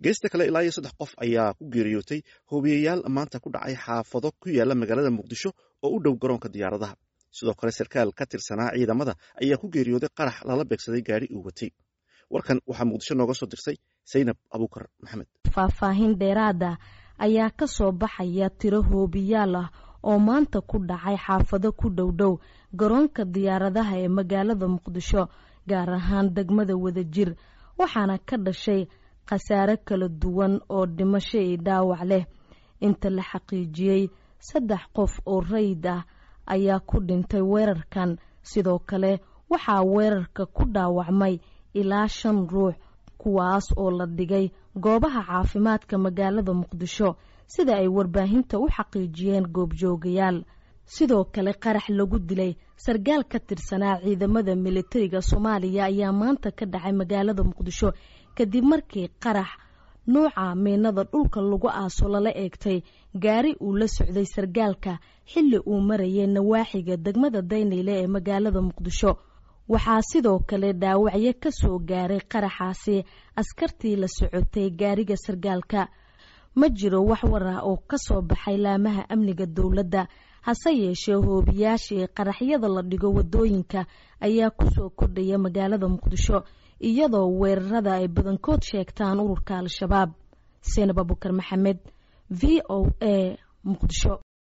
geesta kale ilaa iyo saddex qof ayaa ku geeriyootay hoobiyayaal maanta ku dhacay xaafado ku yaala magaalada muqdisho oo u dhow garoonka diyaaradaha sidoo kale sarkaal ka tirsanaa ciidamada ayaa ku geeriyooday qarax lala beegsaday gaari uu watay warkan waxaa muqdisho nooga soo dirsay saynab abuukar maxamed faahfaahin dheeraada ayaa ka soo baxaya tiro hoobiyaal ah oo maanta ku dhacay xaafado ku dhowdhow garoonka diyaaradaha ee magaalada muqdisho gaar ahaan degmada wadajir waxaana ka dhashay khasaare kala duwan oo dhimasho iyo dhaawac leh inta la xaqiijiyey saddex qof oo rayid ah ayaa ku dhintay weerarkan sidoo kale waxaa weerarka ku dhaawacmay ilaa shan ruux kuwaas oo la dhigay goobaha caafimaadka magaalada muqdisho sida ay warbaahinta u xaqiijiyeen goobjoogayaal sidoo kale qarax lagu dilay sargaal ka tirsanaa ciidamada militariga soomaaliya ayaa maanta ka dhacay magaalada muqdisho kadib markii qarax nuuca miinada dhulka lagu aaso lala eegtay gaari uu la socday sargaalka xilli uu marayay nawaaxiga degmada daynayle ee magaalada muqdisho waxaa sidoo kale dhaawacyo ka soo gaaray qaraxaasi askartii la socotay gaariga sargaalka ma jiro wax war ah oo ka soo baxay laamaha amniga dowladda hase yeeshee hoobiyaashii qaraxyada la dhigo wadooyinka ayaa kusoo kordhaya magaalada muqdisho iyadoo weerarada ay badankood sheegtaan ururka al-shabaab seenab abukar maxamed v o a muqdisho